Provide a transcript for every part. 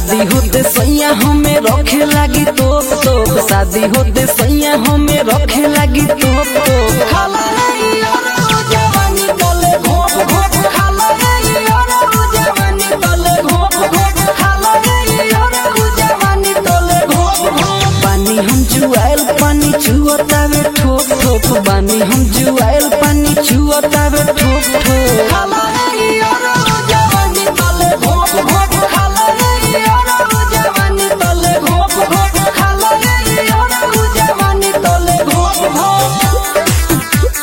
शादी होते सैया हमें रखे लागी तोप तोप शादी होते सैया हमें रखे लागी तोप तोप खाला रे यारो जवानी तले घोप घोप खाला रे यारो जवानी तले घोप घोप खाला रे यारो जवानी तले घोप घोप पानी हम जुआल पानी चुअतावे ठोप ठोप पानी हम जुआल पानी चुअतावे ठोप ठोप खाला रे यारो जवानी तले घोप घोप खाला रे यारो जवानी तले घोप घोप खाला रे यारो जवानी तले घोप घोप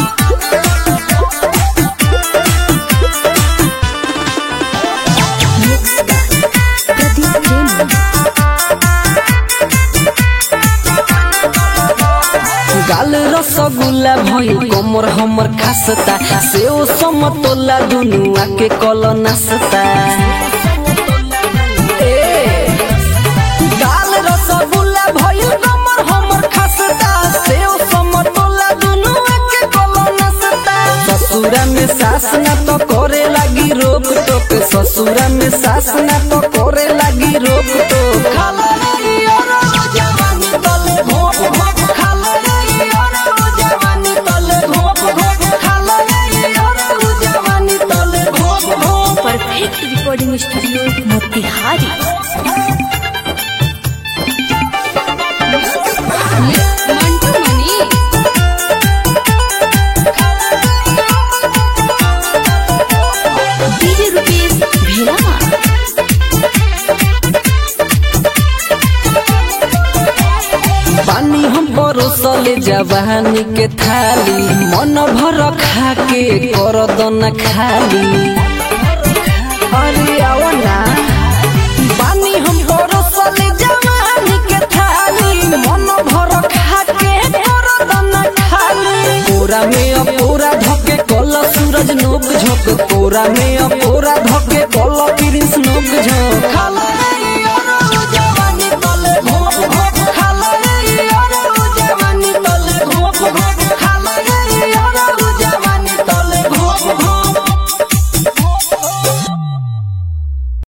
प्रदीप प्रेमी गाल रसगुल्ला भई कमर हमर खासता सेव समतोला दुनु आके कल नासता ए, गाल रसगुल्ला भई कमर हमर खासता सेव समतोला दुनु आके कल नासता ससुरा में सास ना तो करे लागी रोक टोक ससुरा में सास ना तो करे लागी रोक टोक खाला रे यारो जवानी तले भोप भोप खाला रे यारो जवानी तले भोप भोप खाला रे यारो जवानी तले भोप भोप perfect recording studio Motihari Mantu Mani DJ rupees भेला पानी हम परोसले जवानी के थाली मन भर खा के कर दना खाली अरे आओ ना पानी हम परोसले जवानी के थाली मन भर खा के कर दना खाली कोरा में अपोरा धके कल सूरज नोक झोक कोरा में अपोरा धके कल प्रिंस नोक झोक खाला